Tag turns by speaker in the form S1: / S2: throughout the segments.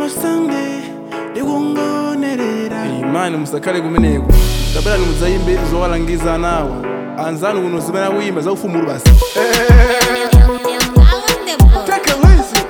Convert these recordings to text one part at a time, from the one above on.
S1: masange ndikungonerera
S2: imani musakhale kumeneko tabelani mudzayimbe zowalangiza anawa anzanu kuno zimene akuyimba zaufumulu basi
S1: Take it easy.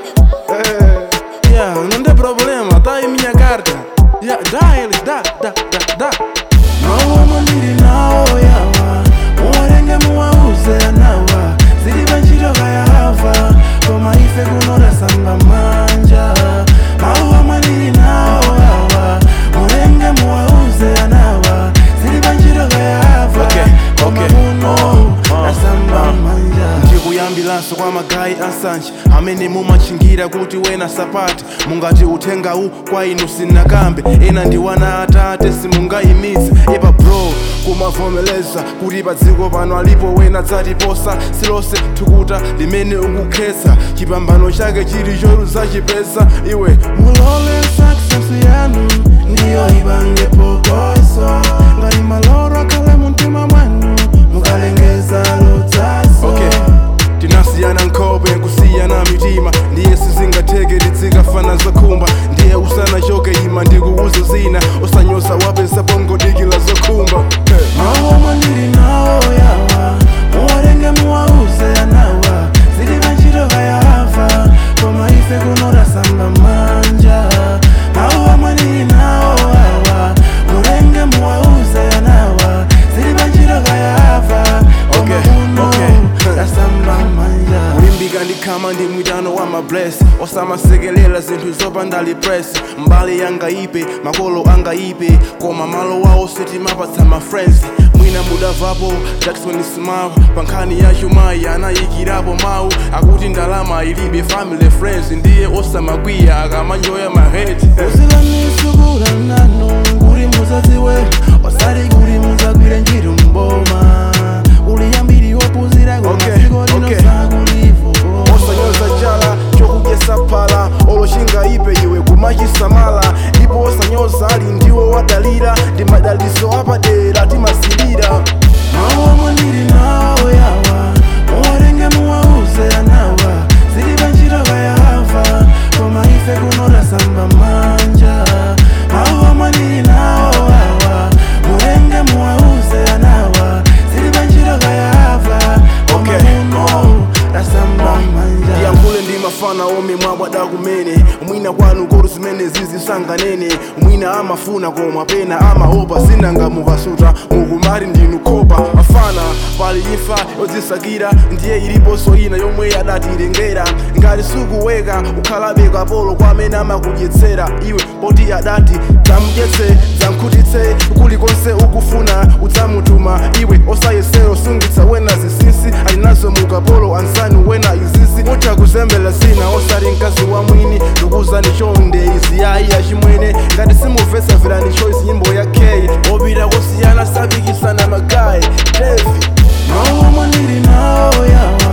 S2: ya non è problema dai minha carta ya dai da da da da
S1: mawomo ndili nawo yawa muwarenge muwauze anawa zilibe ntchito kayahava koma ife kuno tasamba manja mawomo ndili nawo yawa murenge muwauze anawa zilibe ntchito kayahava
S2: Okay,
S1: koma
S2: okay.
S1: kuno
S2: Uh,
S1: tasamba
S2: uh.
S1: manja
S2: ndikuyambilanso kwa magayi ansanje amene mumachingira kuti wena sapati mungati uthengawu kwa inu sinakambe ena ndi wana atate simungayimitse ipa bro kumavomeleza kuti pa dziko pano alipo wena dzatiposa silose thukuta limene ukukhetsa chipambano chake chili choruzachipeza iwe
S1: mulole success yanu ndiyo ibange pokoso ngati maloro akhale mumtima mwanu mukalengeza lodzaso
S2: okay tinasiyana nkhope kusiyana mitima ndiye sizingatheke tizikafana zokhumba ndiye usanachoke ima ndikuuzo zina osanyoza wapesa pongodikila zokhumba hey.
S1: mawomo ndili nawo yawa muwarenge muwauze anawa zilibe ntchito kayahava koma ife kuno tasamba manja mawomo ndili nawo yawa murenge muwauze anawa zilibe ntchito kayahava koma
S2: Okay,
S1: kuno
S2: okay.
S1: tasamba manja
S2: kulimbika ndikhama ndi mwitano wa mabless osamasekelela zinthu zopandali press mbali yangayipe makolo angayipe koma malo wawo sitimapatsa ma friends mwina mudavapo jackson smile pa nkhani ya chumayi anayikirapo mawu akuti ndalama ilibe family friends ndiye osamakwiya akamanjoya mahead
S1: uzilanisukula nanu kuli muzaziwe osali kuli muzagwire ntchito mboma uliyambiri wopuzira
S2: Okay,
S1: kumasiko lino
S2: okay.
S1: sakulivo
S2: osanyoza chala chokudyesa phala olochingayipe iwe kumachisamala ndipo osanyoza ali ndiwo wadalira ndi madaliso apadera timasilira
S1: mawomo ndili nawo yawa muwarenge muwauze anawa zilibe ntchito kayahava koma ife kuno tasamba manja mawomo ndili nawo yawa murenge muwauze anawa zilibe ntchito kayahava koma
S2: Okay,
S1: kuno
S2: uh,
S1: tasamba manja
S2: ndiyankhule ndi mafana omwe mwabwada kumene mwina kwanu kolo zimene zizisanganene mwina amafuna koma pena amaopa zinanga mukasuta mukumati ndinu khopa mafana pali imfa yodzisakira ndiye iliponso ina yomwe yadatilengera ngati sukuweka ukhalabe kapolo kwa amene amakudyetsera iwe poti adati dzamudyetse dzamkhutitse kulikonse ukufuna udzamutuma iwe osayesero sungitsa wena zinsinsi alinazo mukapolo ansanu wena izizi utha kuzembela zina osati mkazi wa mwini ndikuzani chonde izi yayi yachimwene ngati simumvetsa verani choice nyimbo ya k opita kosiyana sapikisana magayi devi
S1: mawomo ndili nawo yawa